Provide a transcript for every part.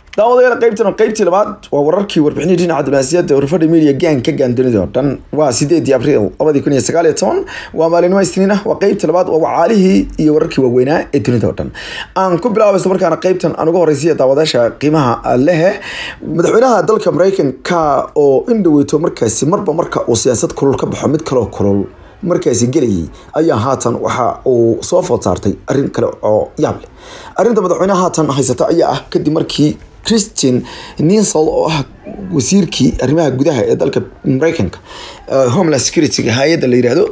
daawadayaal qaybtan qaybtii labaad waa wararkii warbixinii dhinaca diblomaasiyadda urfadha media gang ka gaandunida oo dhan waa sideedii abriil labadii kun iyo sagaal iyo toban waa maalinimo isniin ah waa qaybta labaad waa wacaalihii iyo wararkii waaweynaa ee dunida oo dhan aan ku bilaabaysa markaana qaybtan aan uga horeysiya daawadaasha qiimaha lehe madaxweynaha dalka mareykanka oo in dhaweyto markaasi marba marka uu siyaasad kulul ka baxo mid kaloo kulul markaasi gelayay ayaa haatan waxa uu soo food saartay arrin kale oo yaab leh arrinta madaxweynaha haatan haysata ayaa ah kadib markii christian ninsol oo ah wasiirkii arrimaha gudaha ee dalka mareykanka homeland security hay-adda la yihahdo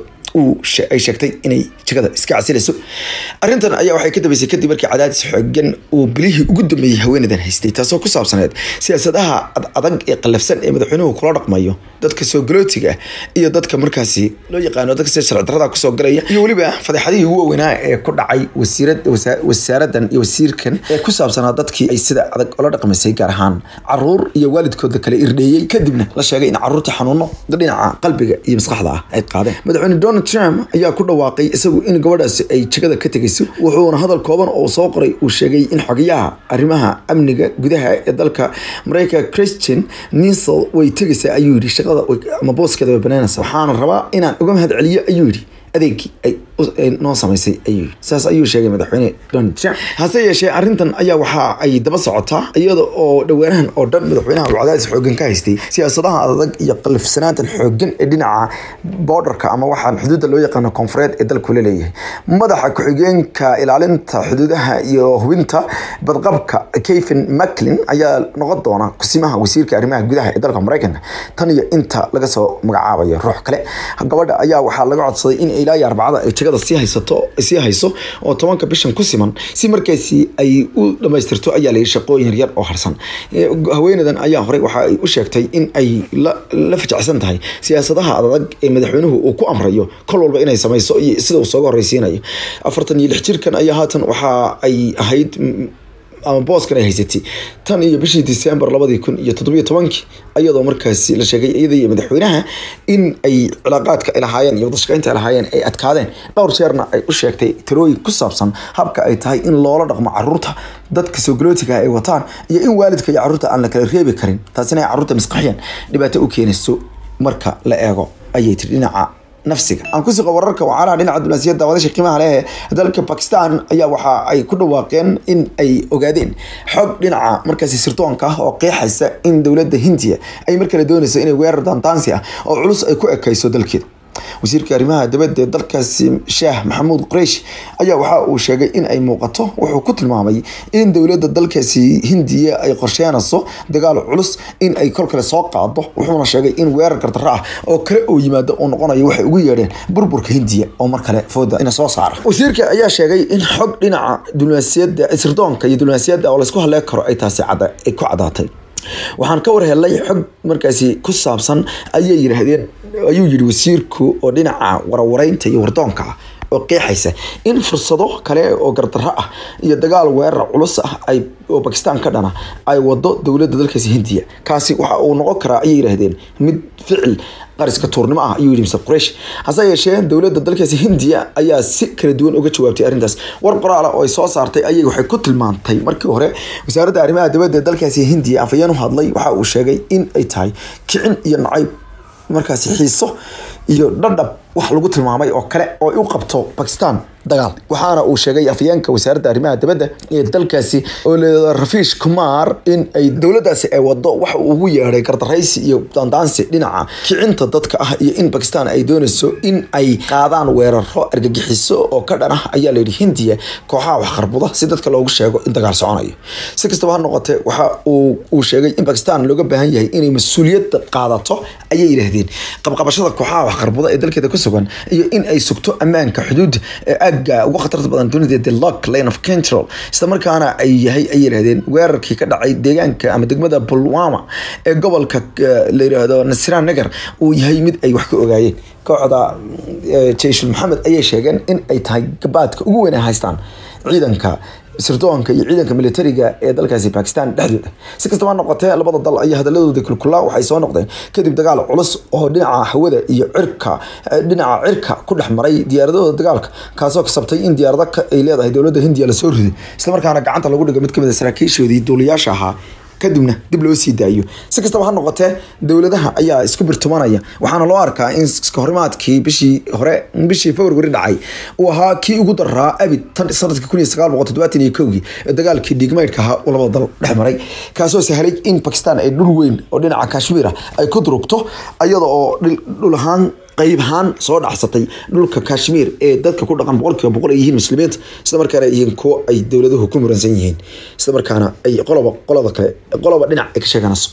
ay sheegtay inay jagada iska casilayso arrintan ayaa waxay ka dambeysay kadib markii cadaadis xoogan uu bilihii ugu dambeeyey haweenadan haystay taasoo ku saabsaneed siyaasadaha adag ee qallafsan ee madaxweynuhu kula dhaqmayo dadka soo galootiga iyo dadka markaasi loo yaqaano dadka sida sharci darrada kusoo galaya iyo weliba fadeexadihii ugu waaweynaa ee ku dhacay wasaaradan iyo wasiirkan ee ku saabsanaa dadkii ay sida adag ola dhaqmaysay gaar ahaan caruur iyo waalidkooda kale irdheeyey kadibna la sheegay in caruurta xanuuno dhinaca qalbiga iyo maskaxda ah ay qaadeen madaxweyne donald trump ayaa ku dhawaaqay isagu in gabadhaasi ay jagada ka tegayso wuxuuna hadal kooban oo soo qoray uu sheegay in xogayaha arrimaha amniga gudaha ee dalka mareykanka christian ninsel way tegaysaa ayuu yidhi shaqada ama booskeeda way banaanaysa waxaana rabaa inaan uga mahad celiyo ayuu yidhi adeegii ay noo samaysay ayuu saas ayuu sheegay madaxweyne donald trump hase yeeshee arrintan ayaa waxa ay daba socotaa iyada oo dhowaanahan oo dhan madaxweynaha uu cadaadis xoogan ka haystay siyaasadaha adag iyo qalifsanaantan xoogan ee dhinaca borderka ama waxaan xuduudda loo yaqaano koonfureed ee dalku la leeyahay madaxa ku-xigeenka ilaalinta xuduudaha iyo hubinta badqabka kevin macklin ayaa noqon doona kusimaha wasiirka arrimaha gudaha ee dalka mareykanka tan iyo inta laga soo magacaabayo ruux kale gabadha ayaa waxaa laga codsaday in ilaa iyo arbacada ay jagada sii haysato sii hayso oo tobanka bishan ku siman si markaasi ay u dhamaystirto ayaa layidhi shaqooyin yaryar oo harsan haweenadan ayaa horey waxa ay u sheegtay in ay la fajacsan tahay siyaasadaha adag ee madaxweynuhu uu ku amrayo kol walba inay samayso iyo sida uu sooga horeysiinayo afartan iyo lix jirkan ayaa haatan waxa ay ahayd ama booskan ay haysatay tan iyo bishii december labadii kun iyo toddobiyo tobankii ayadoo markaasi la sheegay iyada iyo madaxweynaha in ay cilaaqaadka ay lahaayeen iyo wadashaqeynta ay lahaayeen ay adkaadeen dhowr jeerna ay u sheegtay tirooyin ku saabsan habka ay tahay in loola dhaqmo caruurta dadka soo galootiga ay wataan iyo in waalidka iyo caruurta aan la kala reebi karin taasina ay caruurta maskaxiyan dhibaato u keenayso marka la eego ayay tiri dhinaca nafsiga aan ku siqo wararka wacaalaha dhinaca diblomaasiyadda wadasha qiimaha leh dalka bakistan ayaa waxa ay ku dhawaaqeen in ay ogaadeen xog dhinaca markaasi sirdoonka ah oo qeexaysa in dowladda hindiya ay mar kale doonayso inay weerar daantaansi ah oo culus ay ku ekayso dalkeeda wasiirka arrimaha dibadda ee dalkaasi shaah maxamuud qureysh ayaa waxa uu sheegay in ay muuqato wuxuu ku tilmaamay in dowladda dalkaasi hindiya ay qorsheynayso dagaal culus in ay kol kale soo qaado wuxuuna sheegay in weerar gardarro ah oo kale oo yimaado uu noqonayo waxay ugu yeedheen burburka hindiya oo mar kale fooda ina soo saara wasiirka ayaa sheegay in xog dhinaca diblomaasiyadda sirdoonka iyo diblomaasiyadda oo laysku hadleen karo ay taasi ay ku cadaatay waxaan ka war helay xog markaasi ku saabsan ayay yidhaahdeen ayuu yidhi wasiirku oo dhinaca warwareynta iyo wardoonka ah oo qeexaysa in fursado kale oo gardarro ah iyo dagaal weerar culus ah ay oo bakistan ka dhana ay wado dowladda dalkaasi hindiya kaasi waxa uu noqon karaa ayay yidhaahdeen mid ficil qariska tuurnimo ah ayuu yidhi mr qureysh hase yeeshee dowladda dalkaasi hindiya ayaa si kala duwan uga jawaabtay arrintaas war qoraala oo ay soo saartay ayay waxay ku tilmaantay markii hore wasaaradda arrimaha dibadda dalkaasi hindiya afayeen u hadlay waxa uu sheegay in ay tahay kicin iyo nacayb markaasi xiiso iyo dhadhab wax lagu tilmaamay oo kale oo u qabto bakistan dagaal waxaana uu sheegay afyeenka wasaaradda arrimaha dibadda ee dalkaasi oo leeda rafiish kumar in ay dowladdaasi ay wado waxa uu ugu yeedhay gardaraysi iyo daandaansi dhinaca kicinta dadka ah iyo in bakistan ay doonayso in ay qaadaan weeraro argagixiso oo ka dhan ah ayaa layidhi hindiya kooxaha waxqarbuda si dadka loogu sheego in dagaal soconayo si kastaba ha noqotee waxa uu sheegay in bakistan looga baahan yahay inay mas-uuliyadda qaadato ayay yidhaahdeen qabqabashada kooxaha waxqarbuda ee dalkeeda ku sugan iyo in ay sugto ammaanka xuduudda ee aagga ugu khatarta badan dunida the lock lane of control isla markaana ay yahay ay yidhahdeen weerarkii ka dhacay deegaanka ama degmada pulwama ee gobolka la yidhaahdo nasiraan nagar uu yahay mid ay wax ka ogaayeen kooxda jayshul maxamed ayay sheegeen in ay tahay gabaadka ugu weyn ay haystaan ciidanka sirdoonka iyo ciidanka militariga ee dalkaasi bakistan dhexdooda si kastaba noqotee labada dal ayaa hadaladooda kulkulaa waxay soo noqdeen kadib dagaal culus oo dhinaca hawada iyo cirka dhinaca cirka ku dhex maray diyaaradahooda dagaalka kaasoo kasabtay in diyaarado ay leedahay dowladda hindiya lasoo riday islamarkaana gacanta lagu dhigay mid kamid a saraakiishoodii duuliyaasha ahaa kadibna dib loo sii daayo si kastaba ha noqotee dowladaha ayaa isku birtumanaya waxaana loo arkaa in iskahorimaadkii bishii hore bishii february dhacay uu ahaa kii ugu daraa abid tan sanadkii kun iyo sagaal boqol toddobaatan iyo kowgii ee dagaalkii dhiigmeydhka ahaa uu labada dal dhex maray kaasoo sahlay in bakistan ay dhul weyn oo dhinaca kashmiir ah ay ku durugto iyada oo dhul ahaan qayb ahaan soo dhacsatay dhulka kashmiir ee dadka ku dhaqan boqolkiiba boqol ay yihiin muslimiinta isla markaana ay yihiin kuwo ay dowladuhu ku muransan yihiin isla markaana ay qoloba qolada kale qoloba dhinac ay ka sheeganayso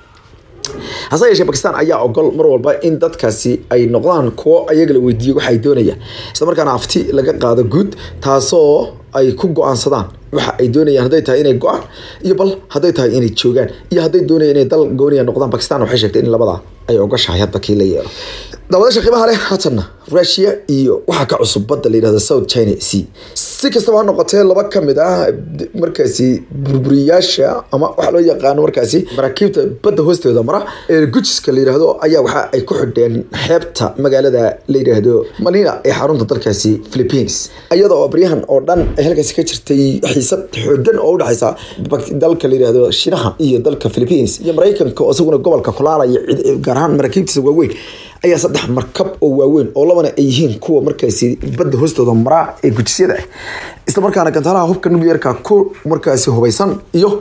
hase yeeshee bakistan ayaa ogol mar walba in dadkaasi ay noqdaan kuwo ayaga la weydiiyo waxa ay doonayaan isla markaana afti laga qaado guud taasoo ay ku go-aansadaan waxa ay doonayaan hadday tahay inay go-aan iyo bal hadday tahay inay joogaan iyo hadday doonayaan inay dal gooniya noqdaan bakistan waxay sheegtay in labada ay ogashahay hadda kii la yeelo daawadaasha qiimaha leh haatanna russia iyo waxaa ka cusub badda la yidhahdo south china sea si kastaba ha noqotee laba ka mid ah markaasi burburiyaasha ama waxaa loo yaqaano markaasi maraakiibta badda hoosteeda mara ee gujiska la yidhaahdo ayaa waxa ay ku xidheen xeebta magaalada la yidhaahdo malina ee xarunta dalkaasi philippines iyada oo baryahan oo dhan ay halkaasi ka jirtay xiisad xoogan oo udhexaysa dalka la yidhaahdo shinaha iyo dalka philippines iyo maraykanka oo isaguna gobolka kulaalaya gaar ahaan maraakiibtiisa waaweyn ayaa saddex markab oo waaweyn oo labana ay yihiin kuwa markaasi badda hoostooda maraa ee gujisyada ah isla markaana gantaalaha hubka nuclearka ku markaasi hubaysan iyo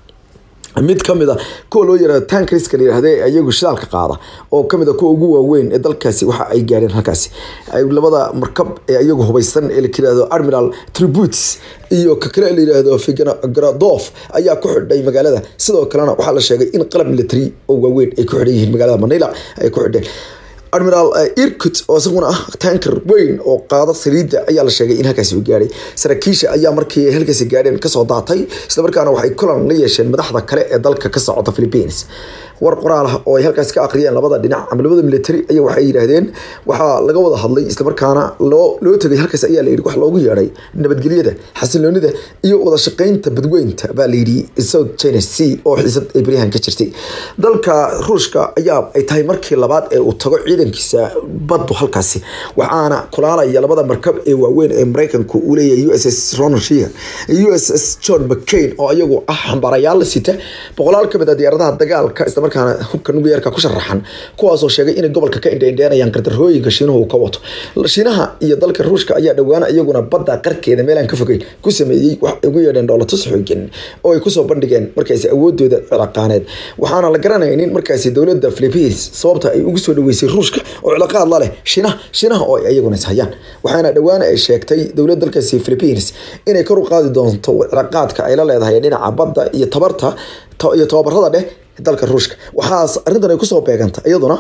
mid kamid a kuwa loo yara tankriska la yihahda ee iyagu shidaalka qaada oo kamid a kuwa ugu waaweyn ee dalkaasi waxa ay gaadheen halkaasi labada markab ee iyagu hubaysan ee layirahdo admiral tributes iyo ka kale la yiraahdo figradof ayaa ku xidhay magaalada sidoo kalena waxaa la sheegay in qalab military oo waaweyn ay ku xidhan yihiin magaalada manila ay ku xidheen admiral irkut oo isaguna ah tanker weyn oo qaada saliidda ayaa la sheegay in halkaasi uu gaadhay saraakiisha ayaa markii ay halkaasi gaadheen kasoo daatay isla markaana waxay kulan la yeesheen madaxda kale ee dalka ka socota philippines war qoraal ah oo ay halkaas ka aqriyeen labada dhinac ama labada military ayaa waxay yidhaahdeen waxaa laga wada hadlay islamarkaana loo loo tegay halkaas ayaa layidhi wax loogu yeedhay nabadgelyada xasiloonida iyo wada shaqeynta badweynta baa layidhi south china sea oo xiisad ay baryahan ka jirtay dalka ruushka ayaa ay tahay markii labaad ee uu tago ciidankiisa baddu halkaasi waxaana kulaalaya labada markab ee waaweyn ee maraykanku uu leeyahay u s s ronald shear u s s john mccain oo iyagu ah xambaarayaal la sita boqolaal kamid a diyaaradaha dagaalka isla markaana hubka nuclearka ku sharaxan kuwaasoo sheegay inay gobolka ka indheindheenayaan qardarooyinka shiinuhu uu ka wato shiinaha iyo dalka ruushka ayaa dhowaana iyaguna badda qarkeeda meelaan ka fogeyn ku sameeyey wax ugu yeedheen dhoolatus xoogan oo ay kusoo bandhigeen markaasi awoodooda cilaaqaaneed waxaana la garanaynin markaasi dowladda philippines sababta ay ugu soo dhaweysay ruushka oo cilaaqaad la leh shiinaha shiinaha oo ay iyaguna ishayaan waxaana dhowaana ay sheegtay dowladda dalkaasi philippines inay kor u qaadi doonto cilaaqaadka ay la leedahay dhinaca badda iyo tabarta iyo tababarada dheh dalka ruushka waxaas arrintan ay kusoo beeganta iyaduna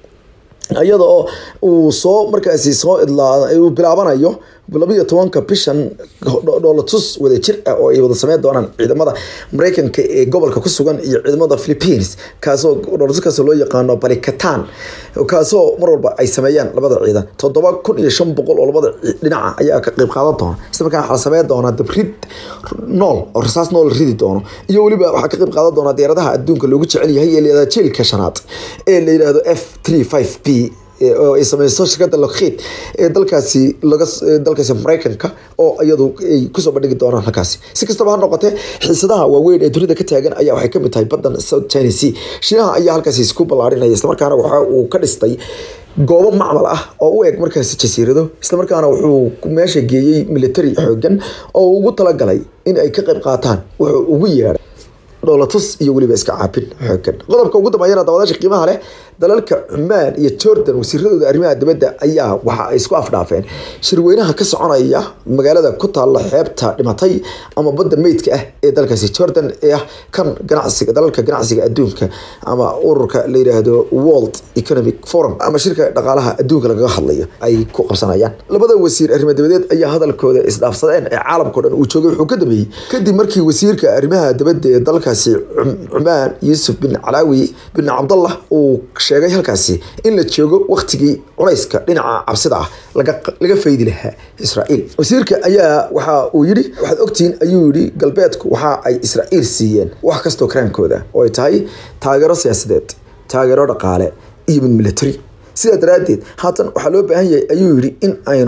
iyada oo uu soo markaasi soo idlaa uu bilaabanayo labiyo tobanka bishan dhoolatus wada jir ah oo ay wada sameyn doonaan ciidamada maraykanka ee gobolka ku sugan iyo ciidamada philippines kaasoo dhoolatuskaas loo yaqaano balikatan kaasoo mar walba ay sameeyaan labada ciidan toddoba kun iyo shan boqol oo labada dhinaca ayaa ka qayb qaadan doona isla markaana waxaa la sameyn doonaa dabrid nool oo rasaas nool ridi doono iyo weliba waxaa ka qayb qaadan doonaa diyaaradaha adduunka loogu jecel yahay ee layihahda jiilka shanaad ee la yidhaahdo f three five b oo ay sameyso shirkadda lockheed ee dalkaasi laga dalkaasi maraykanka oo iyadu ay kusoo bandhigi doonaan halkaasi si kastaba ha noqotee xiisadaha waaweyn ee dunida ka taagan ayaa waxay kamid tahay badan south china sea shiinaha ayaa halkaasi isku ballaarinaya islamarkaana waxa uu ka dhistay goobo macmal ah oo u eg markaasi jasiirado islamarkaana wuxuu meesha geeyey military xoogan oo ugu talagalay in ay ka qayb qaataan wuxuu ugu yeedhay dhoolatus iyo weliba iska caabin xoogan qodobka ugu dambeeyana daawadaasha qiimaha leh dalalka cumaan iyo jordan wasiiradooda arrimaha dibadda ayaa waxa ay isku afdhaafeen shirweynaha ka soconaya magaalada ku taalla xeebta dhimatay ama badda meydka ah ee dalkaasi jordan ee ah kan ganacsiga dalalka ganacsiga adduunka ama ururka la yiraahdo world economic forum ama shirka dhaqaalaha adduunka lagaga hadlayo ay ku qabsanayaan labada wasiir arrimo dibadeed ayaa hadalkooda isdhaafsadeen ee caalamkao dhan uu joogay wuxuu ka dambeeyey kadib markii wasiirka arrimaha dibadda ee dalkaasi cumaan yuusuf bin calaawi bin cabdallah uu sheegay halkaasi in la joogo waktigii culayska dhinaca cabsida ah laga faydi lahaa israa'iil wasiirka ayaa waxa uu yidhi waxaad ogtihiin ayuu yidhi galbeedku waxa ay israa'iil siiyeen wax kastoo karaankooda oo ay tahay taageero siyaasadeed taageero dhaqaale iyo mid military sidaa daraaddeed haatan waxaa loo baahan yahay ayuu yidhi in aynu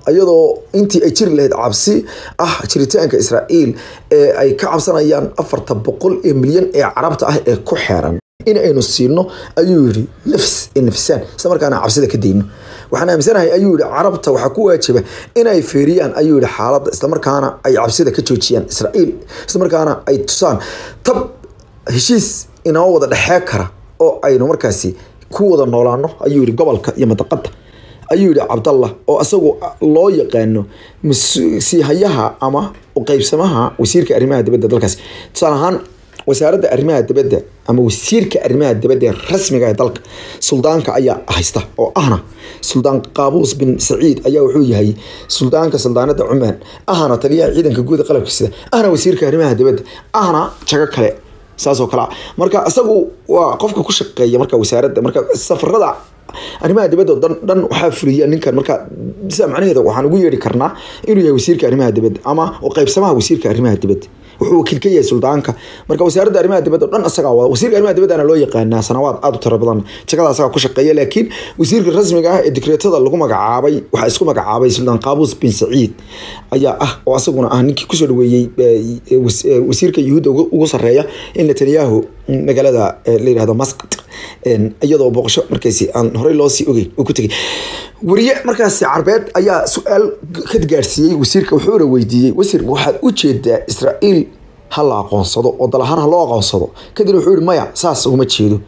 iyadoo intii ay jiri lahayd cabsi ah jiritaanka israa'iil ee ay ka cabsanayaan afarta boqol ee milyan ee carabta ah ee ku xeeran in aynu siino ayuu yidhi nafs ee nafsaan isla markaana cabsida ka dayno waxaan aaminsanahay ayuu yidhi carabta waxaa ku waajiba inay feeriyaan ayuu yidhi xaaladda islamarkaana ay cabsida ka joojiyaan israa'iil islamarkaana ay tusaan tab heshiis inoo wada dhexee kara oo aynu markaasi ku wada noolaano ayuu yidhi gobolka iyo madaqada ayuu yidhi cabdallah oo isagu loo yaqaano siihayaha ama qeybsamaha wasiirka arrimaha dibadda dalkaasi tusaale ahaan wasaaradda arrimaha dibadda ama wasiirka arrimaha dibadda ee rasmiga ee dalka suldaanka ayaa haysta oo ahna suldaan qaabuus bin saciid ayaa wuxuu yahay suldaanka suldaanada cumaan ahna taliyaha ciidanka guud ee qalabka sida ahna wasiirka arrimaha dibadda ahna jago kale saasoo kale marka isagu waa qofka ku shaqeeya marka wasaaradda marka safarada arrimaha dibadda dhan dhan waxaa fuliya ninkan marka sida macnaheeda waxaan ugu yeedhi karnaa inuu yahay wasiirka arrimaha dibadda ama qaybsamaha wasiirka arrimaha dibadda wuxuu wakiil ka yahay suldaanka marka wasaaradda arrimaha dibadda o dhan isagaa wada wasiirka arrimaha dibaddana loo yaqaanaa sanawaad aada u tiro badan jagada asagaa ku shaqeeya laakiin wasiirka rasmiga ah ee dekreetada lagu magacaabay waxaa isku magacaabay suldaan qaabuus bin saciid ayaa ah oo asaguna ah ninkii kusoo dhaweeyey wasiirka yuhuudda ugu sarreeya in netanyahu magaalada la yihahdo masqat iyadoo booqasho markaasi aan horey loosii ogeyn uu ku tegay wariye markaasi carbeed ayaa su-aal ka gaarsiiyey wasiirka wuxuuna weydiiyey wasiir waxaad u jeedaa israa'iil ha la aqoonsado oo dal ahaan ha loo aqoonsado kadib wuxuu yihi maya saas uguma jeedo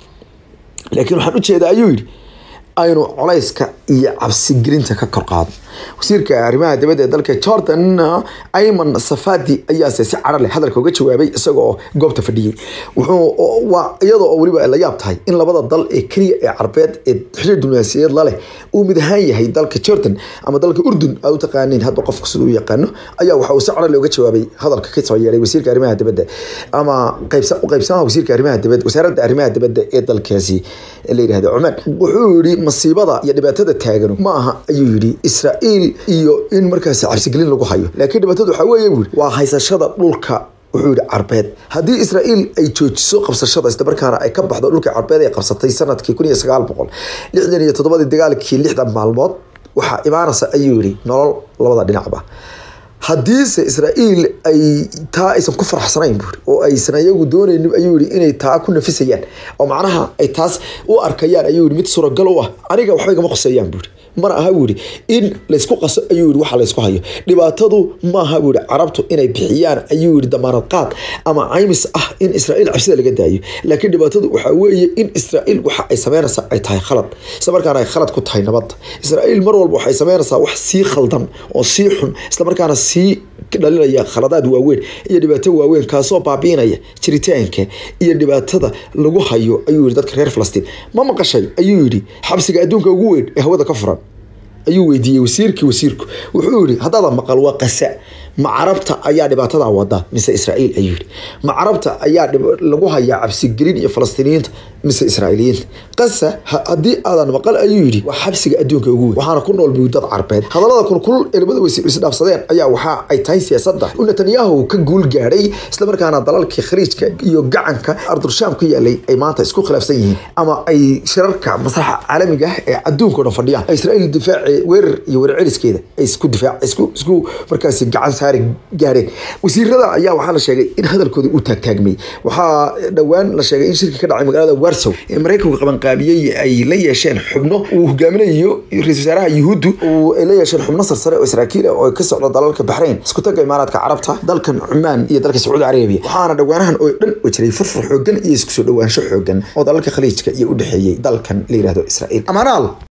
laakiin waxaan u jeedaa ayuu yidhi aynu colayska iyo cabsigelinta ka kor qaado wasiirka arrimaha dibadda ee dalka jordan ayman safadi ayaase si cara leh hadalka uga jawaabay isaga oo goobta fadhiyey wuxuu waa iyadoo oo weliba la yaab tahay in labada dal ee keliya ee carbeed ee xiriir diblomaasiyadeed laleh uu mid ahaan yahay dalka jordan ama dalka urdun aad u taqaaniin hadba qofka siduu u yaqaano ayaa waxa uu si cara leh uga jawaabay hadalka ka soo yeeray wasiirka arrimaha dibadda ama qaybsamaha wasiirka arrimaha dibadda wasaaradda arrimaha dibadda ee dalkaasi la yidhahdo cumaan wuxuu yidhi masiibada iyo dhibaatada taagan ma aha ayuu yidhi israa'iil iyo in markaasi cabsigelin lagu hayo laakiin dhibaatadu waxaa weeye buu waa haysashada dhulka wuxuu yihi carbeed haddii israa'iil ay joojiso qabsashada islamarkaana ay ka baxdo dhulka carbeed ay qabsatay sanadkii kun iyo sagaal boqol lixdan iyo toddobadii dagaalkii lixdan maalmood waxaa imaanaysa ayuu yihi nolol labada dhinacba haddiise israa'iil ay taa aysan ku faraxsanayn buuri oo aysan ayagu doonaynin ayuu yihi inay taa ku nafisayaan oo macnaha ay taas u arkayaan ayuu yihi mid suuragal u ah aniga waxba igama qoseeyaan buuri mana aha buu yihi in laysku qaso ayuu yihi waxa laysku hayo dhibaatadu maaha buu yihi carabtu inay bixiyaan ayuu yihi damaanad qaad ama caymis ah in israa'iil cabsida laga daayo laakiin dhibaatadu waxaa weeye in israa'iil waxa ay sameynaysaa ay tahay khalad isla markaana ay khalad ku tahay nabadda israa'iil mar walba waxay sameynaysaa wax sii khaldan oo sii xun isla markaana sii dhalinaya khaladaad waaweyn iyo dhibaato waaweyn kaasoo baabiinaya jiritaanka iyo dhibaatada lagu hayo ayuu yihi dadka reer falastiin ma maqashay ayuu yidhi xabsiga adduunka ugu weyn ee hawada ka furan ayuu weydiiyey wasiirkii wasiirku wuxuu yihi haddaada maqal waa qasa ma carabta ayaa dhibaatada wada mise israa'iil ayuu yihi ma carabta ayaa lagu hayaa cabsigelin iyo falastiiniyiinta mise israa'iiliyiinta qasa haddii aadan maqal ayuu yidhi waa xabsiga adduunka ugu weyn waxaana ku nool buu dad carbeed hadallada kulkulul ee labada wasiir isdhaafsadeen ayaa waxa ay tahay siyaasadda u netanyahu ka guul gaadhay islamarkaana dalalkii khariijka iyo gacanka ardulshaam ku yaalay ay maanta isku khilaafsan yihiin ama ay shirarka maslaxa caalamiga ah ee adduunka o dhan fadhiyaan israa'iil difaaci weerar iyo weerar celiskeeda ay isku difaac isku isku markaasi gacan saari gaareen wasiirada ayaa waxaa la sheegay in hadalkooda uu taagtaagmay waxaa dhowaan la sheegay in shirki ka dhacay magaalada warsow ee maraykanku qabanqaabiyey ay la yeesheen xubno uu hogaaminayo ra-isul wasaaraha yuhuuddu ay la yeesheen xubno sarsare oo israakiil ah oo ka socda dalalka baxrayn isku taga imaaraadka carabta dalkan cumaan iyo dalka sacuudi carabiya waxaana dhowaanahan oo dhan oo jiray furfur xoogan iyo isku soo dhowaansho xoogan oo dalalka khaliijka iyo u dhexeeyey dalkan la yihahdo israa'iil amaanaal